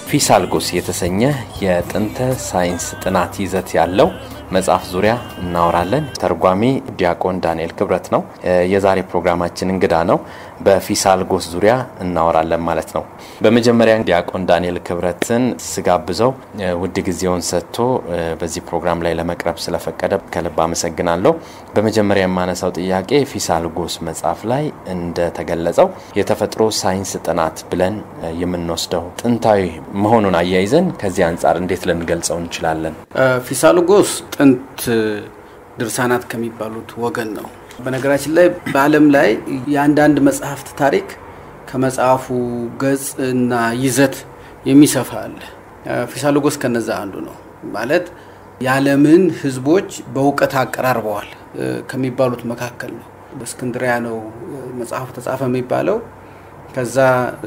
ፊሳልጎስ የተሰኘ የጥንተ ሳይንስ ጥናት ይዘት ያለው መጽሐፍ ዙሪያ እናወራለን። ተርጓሚ ዲያቆን ዳንኤል ክብረት ነው የዛሬ ፕሮግራማችን እንግዳ ነው። በፊሳልጎስ ዙሪያ እናወራለን ማለት ነው። በመጀመሪያ ዲያቆን ዳንኤል ክብረትን ስጋብዘው ውድ ጊዜውን ሰጥቶ በዚህ ፕሮግራም ላይ ለመቅረብ ስለፈቀደ ከልብ አመሰግናለሁ። በመጀመሪያ የማነሳው ጥያቄ ፊሳልጎስ መጽሐፍ ላይ እንደተገለጸው የተፈጥሮ ሳይንስ ጥናት ብለን የምንወስደው ጥንታዊ መሆኑን አያይዘን ከዚህ አንጻር እንዴት ልንገልጸው እንችላለን? ፊሳልጎስ ጥንት ድርሳናት ከሚባሉት ወገን ነው። በነገራችን ላይ በዓለም ላይ የአንዳንድ መጽሐፍት ታሪክ ከመጽሐፉ ገጽ እና ይዘት የሚሰፋ አለ። ፊሳልጎስ ከነዛ አንዱ ነው። ማለት የዓለምን ሕዝቦች በእውቀት አቀራርበዋል ከሚባሉት መካከል ነው። በእስክንድሪያ ነው መጽሐፉ ተጻፈ የሚባለው። ከዛ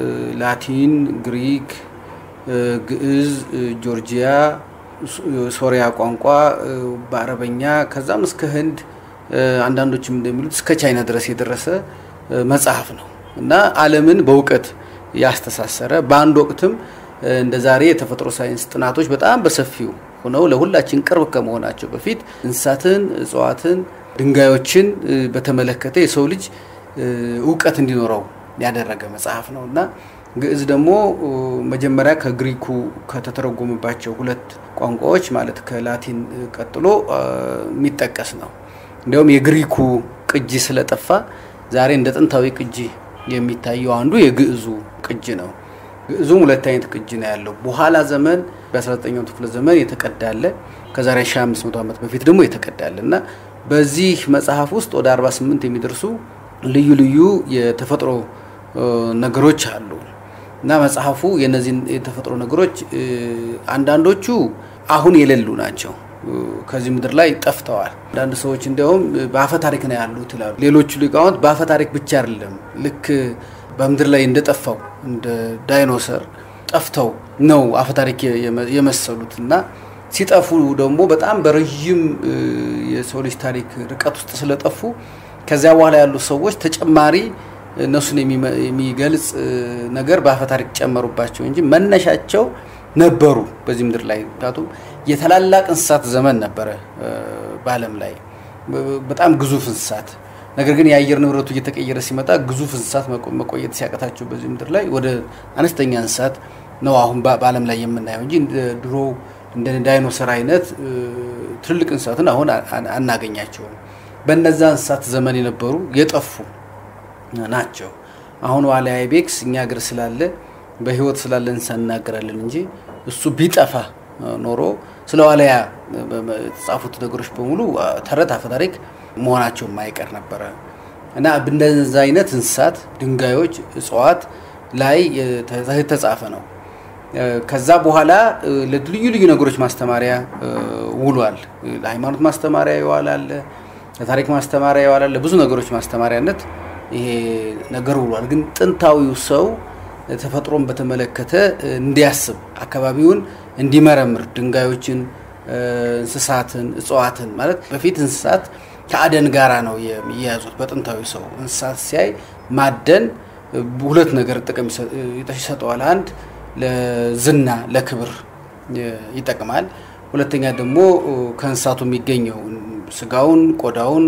ላቲን፣ ግሪክ፣ ግዕዝ፣ ጆርጂያ ሶሪያ ቋንቋ በአረበኛ ከዛም እስከ ህንድ አንዳንዶችም እንደሚሉት እስከ ቻይና ድረስ የደረሰ መጽሐፍ ነው እና ዓለምን በእውቀት ያስተሳሰረ በአንድ ወቅትም እንደ ዛሬ የተፈጥሮ ሳይንስ ጥናቶች በጣም በሰፊው ሆነው ለሁላችን ቅርብ ከመሆናቸው በፊት እንስሳትን፣ እጽዋትን፣ ድንጋዮችን በተመለከተ የሰው ልጅ እውቀት እንዲኖረው ያደረገ መጽሐፍ ነው እና ግዕዝ ደግሞ መጀመሪያ ከግሪኩ ከተተረጎመባቸው ሁለት ቋንቋዎች ማለት ከላቲን ቀጥሎ የሚጠቀስ ነው። እንዲያውም የግሪኩ ቅጂ ስለጠፋ ዛሬ እንደ ጥንታዊ ቅጂ የሚታየው አንዱ የግዕዙ ቅጂ ነው። ግዕዙም ሁለት አይነት ቅጂ ነው ያለው። በኋላ ዘመን በ19ኛው ክፍለ ዘመን የተቀዳለ ከዛሬ 1500 ዓመት በፊት ደግሞ የተቀዳለ እና በዚህ መጽሐፍ ውስጥ ወደ 48 የሚደርሱ ልዩ ልዩ የተፈጥሮ ነገሮች አሉ እና መጽሐፉ የነዚህን የተፈጥሮ ነገሮች አንዳንዶቹ አሁን የሌሉ ናቸው፣ ከዚህ ምድር ላይ ጠፍተዋል። አንዳንድ ሰዎች እንዲያውም በአፈ ታሪክ ነው ያሉት ይላሉ። ሌሎቹ ሊቃውንት በአፈ ታሪክ ብቻ አይደለም፣ ልክ በምድር ላይ እንደጠፋው እንደ ዳይኖሰር ጠፍተው ነው አፈ ታሪክ የመሰሉት እና ሲጠፉ ደግሞ በጣም በረዥም የሰው ልጅ ታሪክ ርቀት ውስጥ ስለጠፉ ከዚያ በኋላ ያሉ ሰዎች ተጨማሪ እነሱን የሚገልጽ ነገር በአፈ ታሪክ ጨመሩባቸው እንጂ መነሻቸው ነበሩ በዚህ ምድር ላይ። ምክንያቱም የታላላቅ እንስሳት ዘመን ነበረ በዓለም ላይ በጣም ግዙፍ እንስሳት። ነገር ግን የአየር ንብረቱ እየተቀየረ ሲመጣ ግዙፍ እንስሳት መቆየት ሲያቀታቸው በዚህ ምድር ላይ ወደ አነስተኛ እንስሳት ነው አሁን በዓለም ላይ የምናየው እንጂ ድሮ እንደ ዳይኖሰር አይነት ትልልቅ እንስሳትን አሁን አናገኛቸውም። በነዛ እንስሳት ዘመን የነበሩ የጠፉ ናቸው። አሁን ዋልያ አይቤክስ እኛ ሀገር ስላለ በህይወት ስላለ እንስሳ እናገራለን እንጂ እሱ ቢጠፋ ኖሮ ስለ ዋልያ የተጻፉት ነገሮች በሙሉ ተረት አፈ ታሪክ መሆናቸው የማይቀር ነበረ እና እንደዛ አይነት እንስሳት፣ ድንጋዮች፣ እጽዋት ላይ የተጻፈ ነው። ከዛ በኋላ ልዩ ልዩ ነገሮች ማስተማሪያ ውሏል። ለሃይማኖት ማስተማሪያ ይዋላል፣ ለታሪክ ማስተማሪያ ይዋላል፣ ለብዙ ነገሮች ማስተማሪያነት ይሄ ነገር ውሏል። ግን ጥንታዊው ሰው ተፈጥሮን በተመለከተ እንዲያስብ አካባቢውን እንዲመረምር ድንጋዮችን፣ እንስሳትን፣ እጽዋትን ማለት በፊት እንስሳት ከአደን ጋራ ነው የሚያያዙት። በጥንታዊ ሰው እንስሳት ሲያይ ማደን ሁለት ነገር ጥቅም ይሰጠዋል። አንድ ለዝና ለክብር ይጠቅማል። ሁለተኛ ደግሞ ከእንስሳቱ የሚገኘው ስጋውን፣ ቆዳውን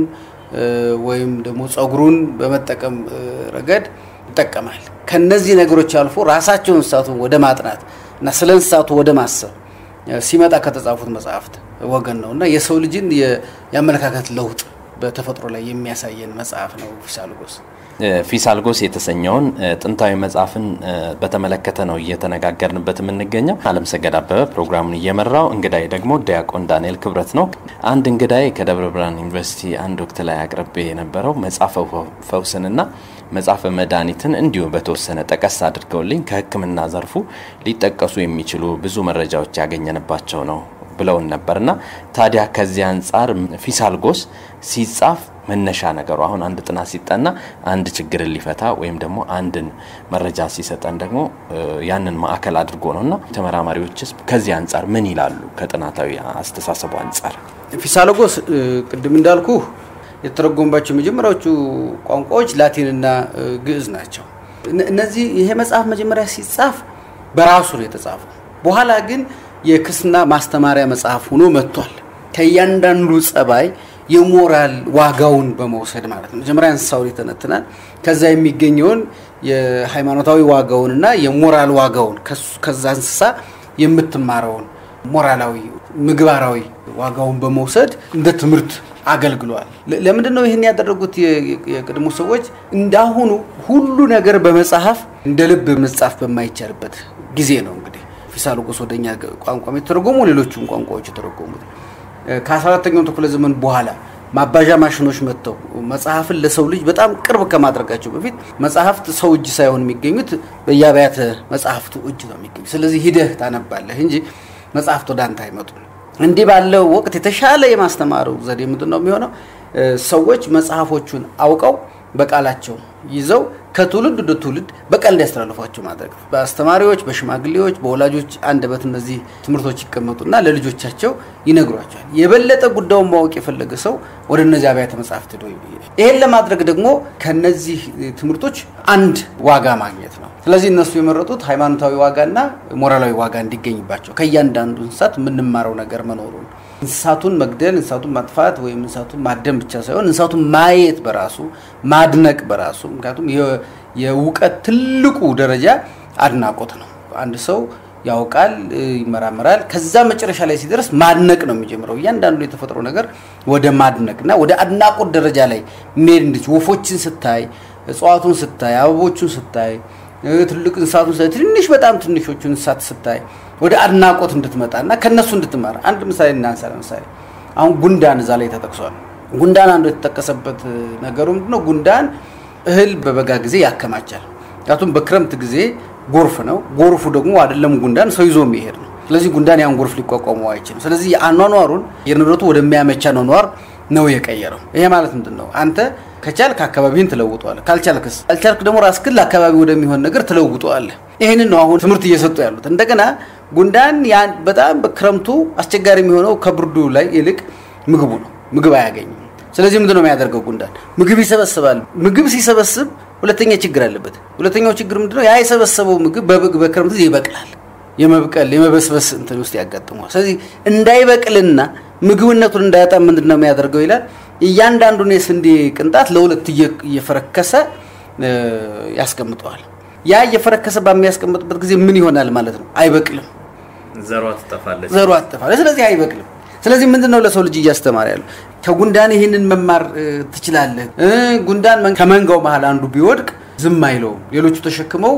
ወይም ደግሞ ጸጉሩን በመጠቀም ረገድ ይጠቀማል። ከነዚህ ነገሮች አልፎ ራሳቸው እንስሳቱን ወደ ማጥናት እና ስለ እንስሳቱ ወደ ማሰብ ሲመጣ ከተጻፉት መጽሐፍት ወገን ነው እና የሰው ልጅን የአመለካከት ለውጥ በተፈጥሮ ላይ የሚያሳየን መጽሐፍ ነው ፊሳልጎስ። ፊሳልጎስ የተሰኘውን ጥንታዊ መጽሐፍን በተመለከተ ነው እየተነጋገርንበት የምንገኘው። አለምሰገድ አበበ ፕሮግራሙን እየመራው፣ እንግዳይ ደግሞ ዲያቆን ዳንኤል ክብረት ነው። አንድ እንግዳይ ከደብረ ብርሃን ዩኒቨርሲቲ አንድ ወቅት ላይ አቅርቤ የነበረው መጽሐፈ ፈውስንና መጽሐፈ መድኃኒትን እንዲሁ በተወሰነ ጠቀስ አድርገውልኝ ከሕክምና ዘርፉ ሊጠቀሱ የሚችሉ ብዙ መረጃዎች ያገኘንባቸው ነው ብለውን ነበርና ታዲያ ከዚህ አንጻር ፊሳልጎስ ሲጻፍ መነሻ ነገሩ አሁን አንድ ጥናት ሲጠና አንድ ችግርን ሊፈታ ወይም ደግሞ አንድን መረጃ ሲሰጠን ደግሞ ያንን ማዕከል አድርጎ ነው እና ተመራማሪዎችስ ከዚህ አንጻር ምን ይላሉ? ከጥናታዊ አስተሳሰቡ አንጻር ፊሳሎጎስ ቅድም እንዳልኩ የተተረጎሙባቸው የመጀመሪያዎቹ ቋንቋዎች ላቲንና ግዕዝ ናቸው። እነዚህ ይሄ መጽሐፍ መጀመሪያ ሲጻፍ በራሱ ነው የተጻፈው። በኋላ ግን የክርስትና ማስተማሪያ መጽሐፍ ሆኖ መጥቷል። ከእያንዳንዱ ጸባይ የሞራል ዋጋውን በመውሰድ ማለት ነው። መጀመሪያ እንስሳውን ይተነትናል። ከዛ የሚገኘውን የሃይማኖታዊ ዋጋውንና የሞራል ዋጋውን ከዛ እንስሳ የምትማረውን ሞራላዊ ምግባራዊ ዋጋውን በመውሰድ እንደ ትምህርት አገልግሏል። ለምንድን ነው ይህን ያደረጉት? የቅድሞ ሰዎች እንዳሁኑ ሁሉ ነገር በመጽሐፍ እንደ ልብ መጻፍ በማይቻልበት ጊዜ ነው። እንግዲህ ፊሳሎጎስ ወደኛ ቋንቋ የተተረጎሙ ሌሎቹም ቋንቋዎች የተረጎሙት ከ14ተኛው ክፍለ ዘመን በኋላ ማባዣ ማሽኖች መጥተው መጽሐፍን ለሰው ልጅ በጣም ቅርብ ከማድረጋቸው በፊት መጽሐፍት ሰው እጅ ሳይሆን የሚገኙት በየአብያተ መጽሐፍቱ እጅ ነው የሚገኙት። ስለዚህ ሂደህ ታነባለህ እንጂ መጽሐፍት ወደ አንተ አይመጡም። እንዲህ ባለው ወቅት የተሻለ የማስተማሩ ዘዴ ምንድን ነው የሚሆነው? ሰዎች መጽሐፎቹን አውቀው በቃላቸው ይዘው ከትውልድ ወደ ትውልድ በቃል እንዲያስተላልፏቸው ማድረግ ነው። በአስተማሪዎች፣ በሽማግሌዎች፣ በወላጆች አንደበት እነዚህ ትምህርቶች ይቀመጡና ለልጆቻቸው ይነግሯቸዋል። የበለጠ ጉዳዩን ማወቅ የፈለገ ሰው ወደ እነዚህ አብያተ መጽሐፍት ሄዶ ይሄን ለማድረግ ደግሞ ከነዚህ ትምህርቶች አንድ ዋጋ ማግኘት ነው። ስለዚህ እነሱ የመረጡት ሃይማኖታዊ ዋጋና ሞራላዊ ዋጋ እንዲገኝባቸው ከእያንዳንዱ እንስሳት የምንማረው ነገር መኖሩን እንስሳቱን መግደል፣ እንስሳቱን ማጥፋት ወይም እንስሳቱን ማደም ብቻ ሳይሆን እንስሳቱን ማየት በራሱ ማድነቅ በራሱ ምክንያቱም የእውቀት ትልቁ ደረጃ አድናቆት ነው። አንድ ሰው ያውቃል፣ ይመራመራል። ከዛ መጨረሻ ላይ ሲደርስ ማድነቅ ነው የሚጀምረው። እያንዳንዱ የተፈጥሮ ነገር ወደ ማድነቅ እና ወደ አድናቆት ደረጃ ላይ የሚሄድ እንድች ወፎችን ስታይ፣ እጽዋቱን ስታይ፣ አበቦቹን ስታይ፣ ትልቅ እንስሳቱን ስታይ፣ ትንሽ በጣም ትንሾቹን እንስሳት ስታይ ወደ አድናቆት እንድትመጣ እና ከእነሱ እንድትማር አንድ ምሳሌ እናንሳ። ለምሳሌ አሁን ጉንዳን እዛ ላይ ተጠቅሷል። ጉንዳን አንዱ የተጠቀሰበት ነገሩ ምንድነው? ጉንዳን እህል በበጋ ጊዜ ያከማቻል። ምክንያቱም በክረምት ጊዜ ጎርፍ ነው። ጎርፉ ደግሞ አይደለም ጉንዳን ሰው ይዞ የሚሄድ ነው። ስለዚህ ጉንዳን ያን ጎርፍ ሊቋቋመው አይችልም። ስለዚህ የአኗኗሩን የንብረቱ ወደሚያመቻ አኗኗር ነው የቀየረው። ይሄ ማለት ምንድን ነው? አንተ ከቻልክ አካባቢህን ትለውጠዋለህ። ካልቻልክስ ካልቻልክ ደግሞ ራስህን ለአካባቢ ወደሚሆን ነገር ትለውጠዋለህ። ይህንን ነው አሁን ትምህርት እየሰጡ ያሉት። እንደገና ጉንዳን በጣም በክረምቱ አስቸጋሪ የሚሆነው ከብርዱ ላይ ይልቅ ምግቡ ነው። ምግብ አያገኝም። ስለዚህ ምንድን ነው የሚያደርገው? ጉንዳን ምግብ ይሰበስባል። ምግብ ሲሰበስብ ሁለተኛ ችግር አለበት። ሁለተኛው ችግር ምንድነው? ያ የሰበሰበው ምግብ በክረምት ጊዜ ይበቅላል። የመብቀል የመበስበስ እንትን ውስጥ ያጋጥመዋል። ስለዚህ እንዳይበቅልና ምግብነቱን እንዳያጣ ምንድን ነው የሚያደርገው ይላል። እያንዳንዱን የስንዴ ቅንጣት ለሁለት እየፈረከሰ ያስቀምጠዋል። ያ እየፈረከሰ በሚያስቀምጥበት ጊዜ ምን ይሆናል ማለት ነው? አይበቅልም። ዘሯ ትጠፋለች። ዘሯ ትጠፋለች። ስለዚህ አይበቅልም። ስለዚህ ምንድን ነው ለሰው ልጅ እያስተማረ ያለው? ከጉንዳን ይህንን መማር ትችላለህ። ጉንዳን ከመንጋው መሀል አንዱ ቢወድቅ ዝም አይለውም። ሌሎቹ ተሸክመው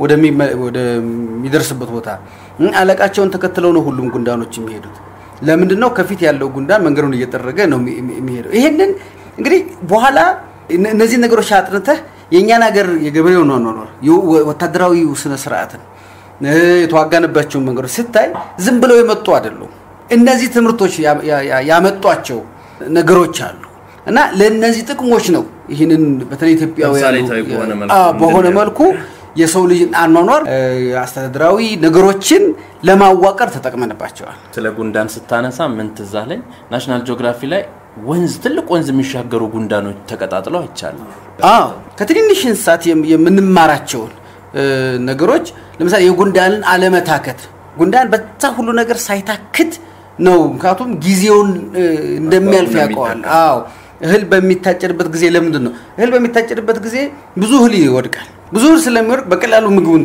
ወደሚደርስበት ቦታ አለቃቸውን ተከትለው ነው ሁሉም ጉንዳኖች የሚሄዱት። ለምንድን ነው? ከፊት ያለው ጉንዳን መንገዱን እየጠረገ ነው የሚሄደው። ይሄንን እንግዲህ በኋላ እነዚህ ነገሮች አጥንተህ የእኛን ሀገር የገበሬው ኗኗር ወታደራዊ ስነ ስርዓትን የተዋጋንባቸውን መንገዶች ስታይ ዝም ብለው የመጡ አይደሉም። እነዚህ ትምህርቶች ያመጧቸው ነገሮች አሉ እና ለእነዚህ ጥቅሞች ነው ይህንን በተለይ ኢትዮጵያውያን በሆነ መልኩ የሰው ልጅ አኗኗር አስተዳደራዊ ነገሮችን ለማዋቀር ተጠቅመንባቸዋል። ስለ ጉንዳን ስታነሳ ምን ትዝ አለኝ? ናሽናል ጂኦግራፊ ላይ ወንዝ ትልቅ ወንዝ የሚሻገሩ ጉንዳኖች ተቀጣጥለው አይቻልም። አዎ ከትንንሽ እንስሳት የምንማራቸውን ነገሮች ለምሳሌ የጉንዳንን አለመታከት ጉንዳን በዛ ሁሉ ነገር ሳይታክት ነው። ምክንያቱም ጊዜውን እንደሚያልፍ ያውቀዋል። አዎ እህል በሚታጨድበት ጊዜ ለምንድን ነው እህል በሚታጨድበት ጊዜ ብዙ እህል ይወድቃል። ብዙ እህል ስለሚወድቅ በቀላሉ ምግቡን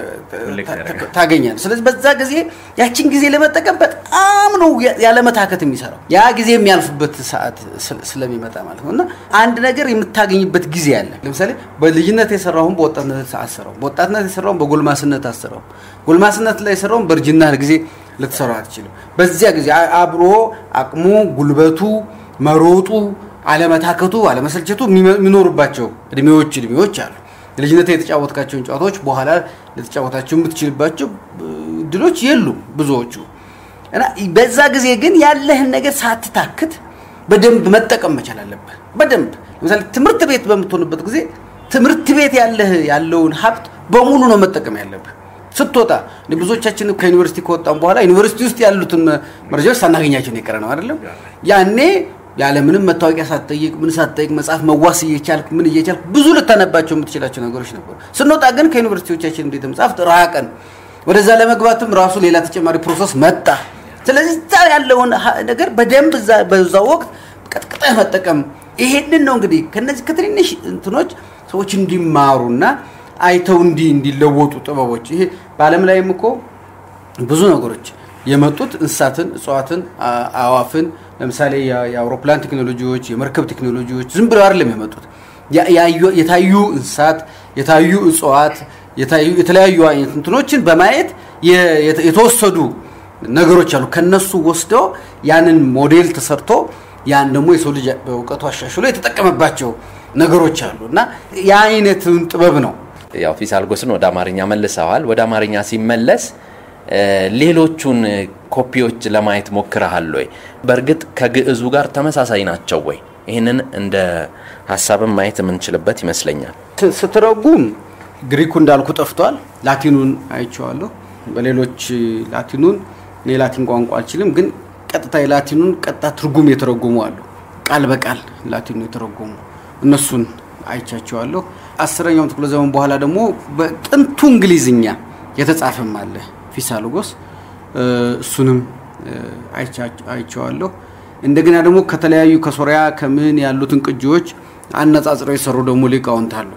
ታገኛል። ስለዚህ በዛ ጊዜ ያችን ጊዜ ለመጠቀም በጣም ነው ያለመታከት የሚሰራው ያ ጊዜ የሚያልፍበት ሰዓት ስለሚመጣ ማለት ነው። እና አንድ ነገር የምታገኝበት ጊዜ አለ። ለምሳሌ በልጅነት የሰራውን በወጣትነት አሰራው፣ በወጣትነት የሰራውን በጎልማስነት አሰራው፣ ጎልማስነት ላይ የሰራውን በእርጅና ጊዜ ልትሰራው አትችልም። በዚያ ጊዜ አብሮ አቅሙ፣ ጉልበቱ፣ መሮጡ፣ አለመታከቱ፣ አለመሰልቸቱ የሚኖሩባቸው እድሜዎች እድሜዎች አሉ። ልጅነት የተጫወትካቸውን ጨዋታዎች በኋላ ልትጫወታቸው የምትችልባቸው እድሎች የሉም ብዙዎቹ እና በዛ ጊዜ ግን ያለህን ነገር ሳትታክት በደንብ መጠቀም መቻል አለብህ። በደንብ ለምሳሌ ትምህርት ቤት በምትሆንበት ጊዜ ትምህርት ቤት ያለህ ያለውን ሀብት በሙሉ ነው መጠቀም ያለብህ። ስትወጣ ብዙዎቻችን ከዩኒቨርሲቲ ከወጣን በኋላ ዩኒቨርሲቲ ውስጥ ያሉትን መረጃዎች ሳናገኛቸው የቀረ ነው አይደለም። ያኔ ያለምንም መታወቂያ ሳትጠይቅ ምን ሳትጠይቅ መጽሐፍ መዋስ እየቻልክ ምን እየቻልክ ብዙ ልታነባቸው የምትችላቸው ነገሮች ነበሩ። ስንወጣ ግን ከዩኒቨርሲቲዎቻችን ቤተ መጽሐፍት ራቀን። ወደዛ ለመግባትም ራሱ ሌላ ተጨማሪ ፕሮሰስ መጣ። ስለዚህ እዛ ያለውን ነገር በደንብ በዛ ወቅት ቀጥቅጠህ መጠቀም ይሄንን ነው እንግዲህ ከነዚህ ከትንንሽ እንትኖች ሰዎች እንዲማሩና አይተው እንዲ እንዲለወጡ ጥበቦች ይሄ በዓለም ላይም እኮ ብዙ ነገሮች የመጡት እንስሳትን፣ እጽዋትን፣ አዋፍን ለምሳሌ የአውሮፕላን ቴክኖሎጂዎች፣ የመርከብ ቴክኖሎጂዎች ዝም ብለው አይደለም የመጡት። የታዩ እንስሳት፣ የታዩ እጽዋት፣ የተለያዩ አይነት እንትኖችን በማየት የተወሰዱ ነገሮች አሉ። ከነሱ ወስደው ያንን ሞዴል ተሰርቶ ያን ደግሞ የሰው ልጅ በእውቀቱ አሻሽሎ የተጠቀመባቸው ነገሮች አሉ እና የአይነትን ጥበብ ነው። ያው ፊሳልጎስን ወደ አማርኛ መልሰዋል። ወደ አማርኛ ሲመለስ ሌሎቹን ኮፒዎች ለማየት ሞክረሃል ወይ? በእርግጥ ከግዕዙ ጋር ተመሳሳይ ናቸው ወይ? ይህንን እንደ ሀሳብም ማየት የምንችልበት ይመስለኛል። ስትረጉም ግሪኩ እንዳልኩ ጠፍቷል። ላቲኑን አይቼዋለሁ። በሌሎች ላቲኑን እኔ ላቲን ቋንቋ አልችልም፣ ግን ቀጥታ የላቲኑን ቀጥታ ትርጉም የተረጎሙ አሉ። ቃል በቃል ላቲኑ የተረጎሙ እነሱን አይቻቸዋለሁ። አስረኛው ክፍለ ዘመን በኋላ ደግሞ በጥንቱ እንግሊዝኛ የተጻፈም አለ ፊሳሎጎስ፣ እሱንም አይቼዋለሁ። እንደገና ደግሞ ከተለያዩ ከሶሪያ ከምን ያሉትን ቅጂዎች አነጻጽረው የሰሩ ደግሞ ሊቃውንት አሉ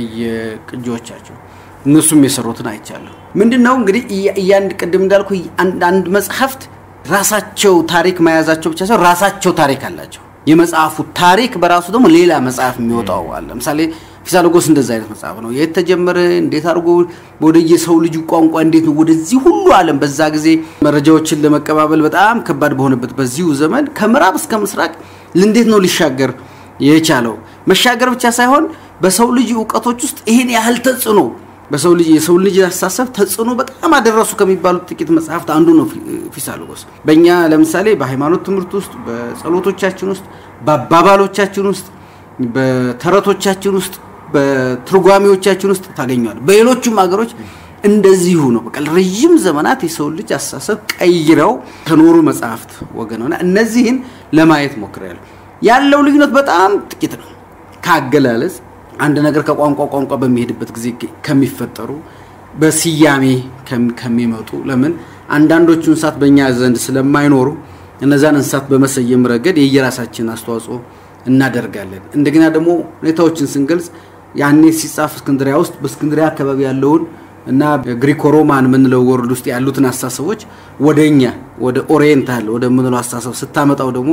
በየቅጂዎቻቸው እነሱም የሰሩትን አይቻለሁ። ምንድን ነው እንግዲህ እያንድ ቅድም እንዳልኩ አንድ መጽሐፍት ራሳቸው ታሪክ መያዛቸው ብቻ ሳይሆን ራሳቸው ታሪክ አላቸው። የመጽሐፉ ታሪክ በራሱ ደግሞ ሌላ መጽሐፍ የሚወጣው አለ። ለምሳሌ ፊሳሎጎስ እንደዚ አይነት መጽሐፍ ነው። የት ተጀመረ፣ እንዴት አድርጎ ወደ የሰው ልጅ ቋንቋ እንዴት ነው ወደዚህ ሁሉ ዓለም በዛ ጊዜ መረጃዎችን ለመቀባበል በጣም ከባድ በሆነበት በዚሁ ዘመን ከምዕራብ እስከ ምስራቅ እንዴት ነው ሊሻገር የቻለው? መሻገር ብቻ ሳይሆን በሰው ልጅ እውቀቶች ውስጥ ይሄን ያህል ተጽዕኖ በሰው ልጅ የሰው ልጅ አስተሳሰብ ተጽዕኖ በጣም አደረሱ ከሚባሉት ጥቂት መጽሐፍት አንዱ ነው ፊሳሎጎስ። በእኛ ለምሳሌ በሃይማኖት ትምህርት ውስጥ፣ በጸሎቶቻችን ውስጥ፣ በአባባሎቻችን ውስጥ፣ በተረቶቻችን ውስጥ፣ በትርጓሜዎቻችን ውስጥ ታገኘዋል። በሌሎቹም ሀገሮች እንደዚሁ ነው። በቃ ረዥም ዘመናት የሰው ልጅ አስተሳሰብ ቀይረው ከኖሩ መጽሐፍት ወገን ሆነ እነዚህን ለማየት ሞክሬያለሁ። ያለው ልዩነት በጣም ጥቂት ነው ከአገላለጽ አንድ ነገር ከቋንቋ ቋንቋ በሚሄድበት ጊዜ ከሚፈጠሩ በስያሜ ከሚመጡ ለምን አንዳንዶቹ እንስሳት በእኛ ዘንድ ስለማይኖሩ እነዛን እንስሳት በመሰየም ረገድ የየራሳችን አስተዋጽኦ እናደርጋለን። እንደገና ደግሞ ሁኔታዎችን ስንገልጽ ያኔ ሲጻፍ እስክንድሪያ ውስጥ በእስክንድሪያ አካባቢ ያለውን እና ግሪኮ ሮማን የምንለው ወርድ ውስጥ ያሉትን አስተሳሰቦች ወደ እኛ ወደ ኦሪየንታል ወደ ምንለው አስተሳሰብ ስታመጣው ደግሞ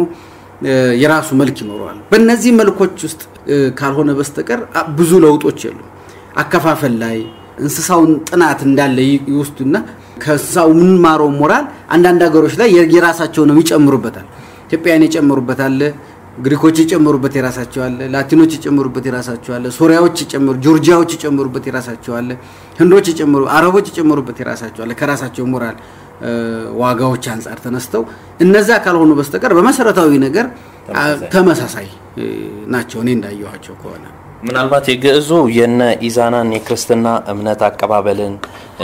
የራሱ መልክ ይኖረዋል። በእነዚህ መልኮች ውስጥ ካልሆነ በስተቀር ብዙ ለውጦች የሉ። አከፋፈል ላይ እንስሳውን ጥናት እንዳለ ይወስዱና ከእንስሳው የምንማረው ሞራል አንዳንድ ሀገሮች ላይ የራሳቸውንም ይጨምሩበታል። ኢትዮጵያን የጨመሩበታል፣ ግሪኮች የጨመሩበት የራሳቸው አለ፣ ላቲኖች የጨመሩበት የራሳቸው አለ፣ ሶሪያዎች የጨመሩ፣ ጆርጂያዎች የጨመሩበት የራሳቸው አለ፣ ህንዶች የጨመሩ፣ አረቦች የጨመሩበት የራሳቸው አለ። ከራሳቸው ሞራል ዋጋዎች አንጻር ተነስተው እነዛ ካልሆኑ በስተቀር በመሰረታዊ ነገር ተመሳሳይ ናቸው። እኔ እንዳየኋቸው ከሆነ ምናልባት የግዕዙ የነ ኢዛናን የክርስትና እምነት አቀባበልን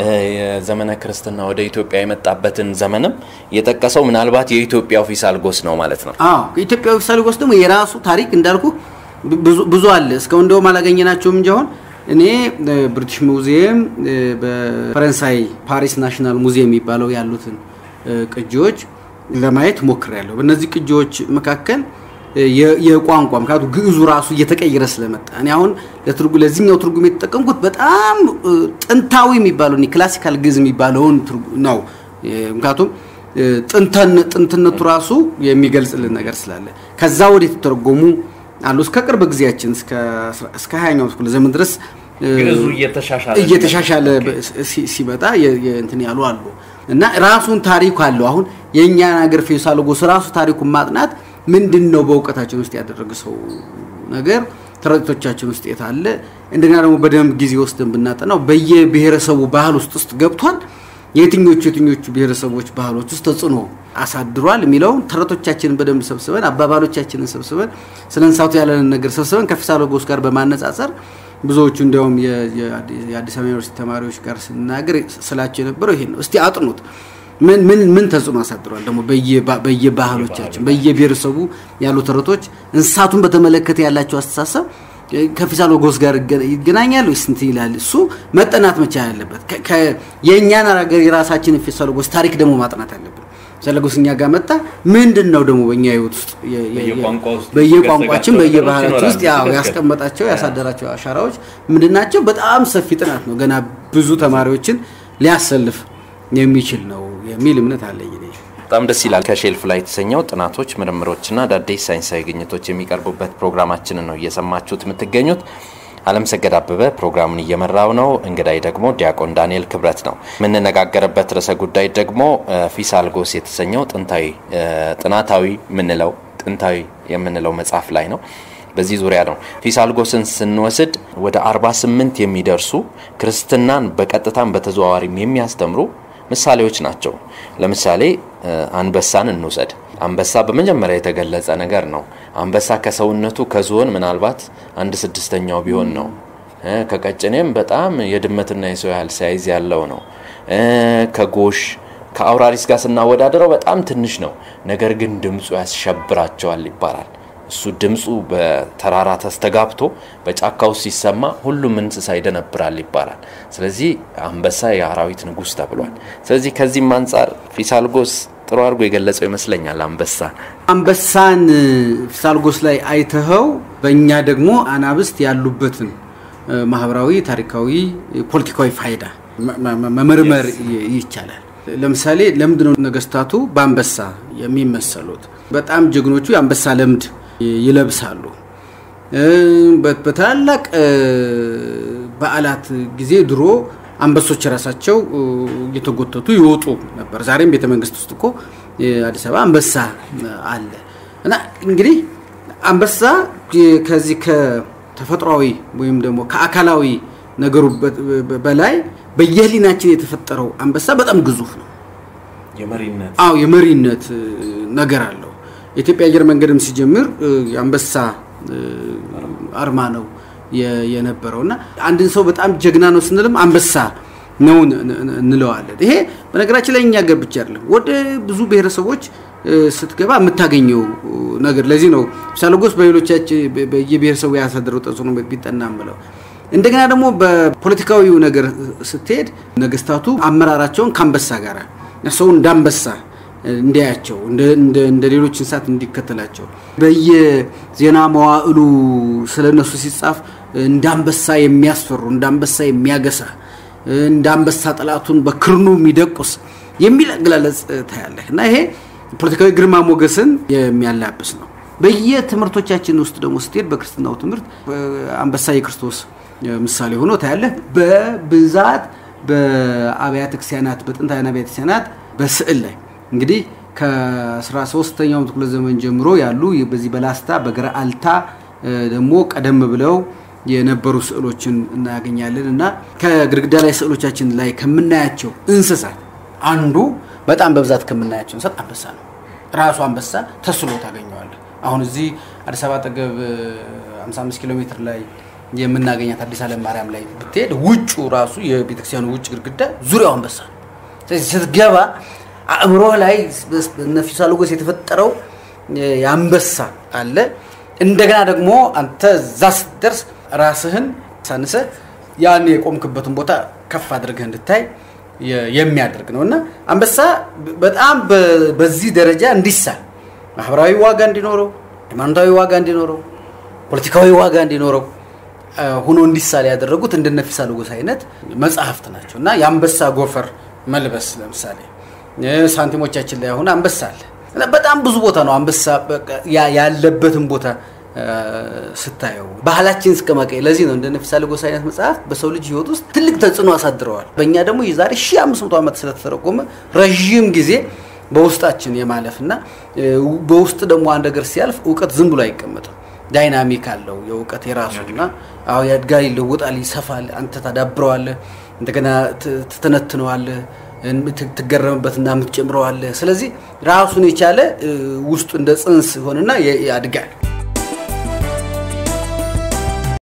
የዘመነ ክርስትና ወደ ኢትዮጵያ የመጣበትን ዘመንም የጠቀሰው ምናልባት የኢትዮጵያው ፊሳልጎስ ነው ማለት ነው። አዎ የኢትዮጵያዊ ፊሳልጎስ ደግሞ የራሱ ታሪክ እንዳልኩ ብዙ አለ። እስካሁን እንደውም አላገኘናቸውም እንጂ አሁን እኔ ብሪቲሽ ሙዚየም በፈረንሳይ ፓሪስ ናሽናል ሙዚየም የሚባለው ያሉትን ቅጂዎች ለማየት ሞክሬያለሁ። በእነዚህ ቅጂዎች መካከል የቋንቋ ምክንያቱ ግዕዙ ራሱ እየተቀየረ ስለመጣ እኔ አሁን ለዚህኛው ትርጉም የተጠቀምኩት በጣም ጥንታዊ የሚባለው ክላሲካል ግዕዝ የሚባለውን ነው። ምክንያቱም ጥንትነቱ ራሱ የሚገልጽልን ነገር ስላለ ከዛ ወደ የተተረጎሙ አሉ እስከ ቅርብ ጊዜያችን እስከ ሀያኛው ክፍለ ዘመን ድረስ እየተሻሻለ ሲመጣ እንትን ያሉ አሉ እና ራሱን ታሪኩ አለው። አሁን የእኛን ሀገር ፊሳሎጎስ ራሱ ታሪኩን ማጥናት ምንድን ነው በእውቀታችን ውስጥ ያደረገ ሰው ነገር ተረቶቻችን ውስጥ የት አለ? እንደገና ደግሞ በደንብ ጊዜ ወስደን ብናጠናው በየብሔረሰቡ ባህል ውስጥ ውስጥ ገብቷል። የትኞቹ የትኞቹ ብሔረሰቦች ባህሎች ውስጥ ተጽዕኖ አሳድሯል የሚለውን ተረቶቻችንን በደንብ ሰብስበን አባባሎቻችንን ሰብስበን ስለ እንስሳቱ ያለንን ነገር ሰብስበን ከፊሳሎጎስ ጋር በማነጻጸር ብዙዎቹ እንዲያውም የአዲስ አበባ ዩኒቨርሲቲ ተማሪዎች ጋር ስናገር ስላቸው የነበረው ይሄን ነው። እስቲ አጥኑት። ምን ምን ምን ተጽዕኖ አሳድሯል ደግሞ በየባህሎቻችን በየብሔረሰቡ ያሉ ተረቶች እንስሳቱን በተመለከተ ያላቸው አስተሳሰብ ከፊሳሎጎስ ጋር ይገናኛል ወይስ እንትን ይላል? እሱ መጠናት መቻል ያለበት የእኛን ሀገር የራሳችንን ፊሳሎጎስ ታሪክ ደግሞ ማጥናት አለብን። ፊሳሎጎስ እኛ ጋር መጣ ምንድን ነው ደግሞ በእኛ ህይወት ውስጥ በየቋንቋችን በየባህላችን ውስጥ ያስቀመጣቸው ያሳደራቸው አሻራዎች ምንድን ናቸው? በጣም ሰፊ ጥናት ነው። ገና ብዙ ተማሪዎችን ሊያሰልፍ የሚችል ነው የሚል እምነት አለኝ። በጣም ደስ ይላል። ከሼልፍ ላይ የተሰኘው ጥናቶች፣ ምርምሮችና አዳዲስ ሳይንሳዊ ግኝቶች የሚቀርቡበት ፕሮግራማችንን ነው እየሰማችሁት የምትገኙት። አለም ሰገድ አበበ ፕሮግራሙን እየመራው ነው። እንግዳይ ደግሞ ዲያቆን ዳንኤል ክብረት ነው። የምንነጋገርበት ርዕሰ ጉዳይ ደግሞ ፊሳልጎስ የተሰኘው ጥንታዊ ጥናታዊ የምንለው ጥንታዊ የምንለው መጽሐፍ ላይ ነው። በዚህ ዙሪያ ነው። ፊሳልጎስን ስንወስድ ወደ 48 የሚደርሱ ክርስትናን በቀጥታም በተዘዋዋሪም የሚያስተምሩ ምሳሌዎች ናቸው። ለምሳሌ አንበሳን እንውሰድ። አንበሳ በመጀመሪያ የተገለጸ ነገር ነው። አንበሳ ከሰውነቱ ከዝሆን ምናልባት አንድ ስድስተኛው ቢሆን ነው። ከቀጭኔም በጣም የድመትና የሰው ያህል ሳይዝ ያለው ነው። ከጎሽ ከአውራሪስ ጋር ስናወዳደረው በጣም ትንሽ ነው። ነገር ግን ድምፁ ያስሸብራቸዋል ይባላል። እሱ ድምፁ በተራራ ተስተጋብቶ በጫካ ውስጥ ሲሰማ ሁሉም እንስሳ ይደነብራል ይባላል። ስለዚህ አንበሳ የአራዊት ንጉሥ ተብሏል። ስለዚህ ከዚህም አንጻር ፊሳልጎስ ጥሩ አድርጎ የገለጸው ይመስለኛል። አንበሳ አንበሳን ፊሳልጎስ ላይ አይተኸው በእኛ ደግሞ አናብስት ያሉበትን ማህበራዊ፣ ታሪካዊ፣ ፖለቲካዊ ፋይዳ መመርመር ይቻላል። ለምሳሌ ለምንድነው ነገስታቱ በአንበሳ የሚመሰሉት? በጣም ጀግኖቹ የአንበሳ ለምድ ይለብሳሉ። በታላላቅ በዓላት ጊዜ ድሮ አንበሶች ራሳቸው እየተጎተቱ ይወጡ ነበር። ዛሬም ቤተ መንግስት ውስጥ እኮ አዲስ አበባ አንበሳ አለ እና እንግዲህ አንበሳ ከዚህ ከተፈጥሯዊ ወይም ደግሞ ከአካላዊ ነገሩ በላይ በየህሊናችን የተፈጠረው አንበሳ በጣም ግዙፍ ነው። የመሪነት አዎ የመሪነት ነገር አለው። የኢትዮጵያ አየር መንገድም ሲጀምር የአንበሳ አርማ ነው የነበረው እና አንድን ሰው በጣም ጀግና ነው ስንልም አንበሳ ነው እንለዋለን። ይሄ በነገራችን ላይ እኛ ገር ብቻ አይደለም፣ ወደ ብዙ ብሔረሰቦች ስትገባ የምታገኘው ነገር። ለዚህ ነው ፊሳሎጎስ በሌሎቻችን በየብሔረሰቡ ያሳደረው ተጽዕኖ ቢጠና ምለው። እንደገና ደግሞ በፖለቲካዊው ነገር ስትሄድ ነገስታቱ አመራራቸውን ከአንበሳ ጋር ሰው እንዳንበሳ እንዲያያቸው እንደ ሌሎች እንስሳት እንዲከተላቸው በየዜና መዋዕሉ ስለነሱ ሲጻፍ እንዳንበሳ የሚያስፈሩ እንዳንበሳ የሚያገሳ እንዳንበሳ ጠላቱን በክርኑ የሚደቁስ የሚል አገላለጽ ታያለህ እና ይሄ ፖለቲካዊ ግርማ ሞገስን የሚያላብስ ነው። በየትምህርቶቻችን ውስጥ ደግሞ ስትሄድ በክርስትናው ትምህርት አንበሳ የክርስቶስ ምሳሌ ሆኖ ታያለህ። በብዛት በአብያተ ክርስቲያናት በጥንታውያን አብያተ ክርስቲያናት በስዕል ላይ እንግዲህ ከ13ኛው ክፍለ ዘመን ጀምሮ ያሉ በዚህ በላስታ በገረአልታ ደግሞ ቀደም ብለው የነበሩ ስዕሎችን እናገኛለን እና ከግድግዳ ላይ ስዕሎቻችን ላይ ከምናያቸው እንስሳት አንዱ በጣም በብዛት ከምናያቸው እንስሳት አንበሳ ነው። ራሱ አንበሳ ተስሎ ታገኘዋለህ። አሁን እዚህ አዲስ አበባ አጠገብ 55 ኪሎ ሜትር ላይ የምናገኛት አዲስ ዓለም ማርያም ላይ ብትሄድ ውጩ ራሱ የቤተክርስቲያኑ ውጭ ግድግዳ ዙሪያው አንበሳ ነው። ስለዚህ ስትገባ አእምሮ ላይ እነ ፊሳሎጎስ የተፈጠረው የአንበሳ አለ። እንደገና ደግሞ አንተ እዛ ስትደርስ ራስህን ሳንሰ ያን የቆምክበትን ቦታ ከፍ አድርገህ እንድታይ የሚያደርግ ነው እና አንበሳ በጣም በዚህ ደረጃ እንዲሳል ማህበራዊ ዋጋ እንዲኖረው፣ ሃይማኖታዊ ዋጋ እንዲኖረው፣ ፖለቲካዊ ዋጋ እንዲኖረው ሆኖ እንዲሳል ያደረጉት እንደነ ፊሳሎጎስ አይነት መጽሐፍት ናቸው እና የአንበሳ ጎፈር መልበስ ለምሳሌ ሳንቲሞቻችን ላይ አሁን አንበሳ አለ። በጣም ብዙ ቦታ ነው አንበሳ ያለበትን ቦታ ስታየው ባህላችን እስከ መቀየር። ለዚህ ነው እንደ ፊሳሎጎስ አይነት መጽሐፍ በሰው ልጅ ሕይወት ውስጥ ትልቅ ተጽዕኖ አሳድረዋል። በእኛ ደግሞ የዛሬ ሺህ አምስት መቶ ዓመት ስለተተረጎመ ረዥም ጊዜ በውስጣችን የማለፍ እና በውስጥ ደግሞ አንድ ነገር ሲያልፍ እውቀት ዝም ብሎ አይቀመጥም። ዳይናሚክ አለው የእውቀት የራሱ እና አዎ ያድጋል፣ ይለወጣል፣ ይሰፋል። አንተ ታዳብረዋለህ፣ እንደገና ትተነትነዋለህ ትገረምበትና የምትጨምረዋለህ። ስለዚህ ራሱን የቻለ ውስጡ እንደ ጽንስ ሆንና ያድጋል።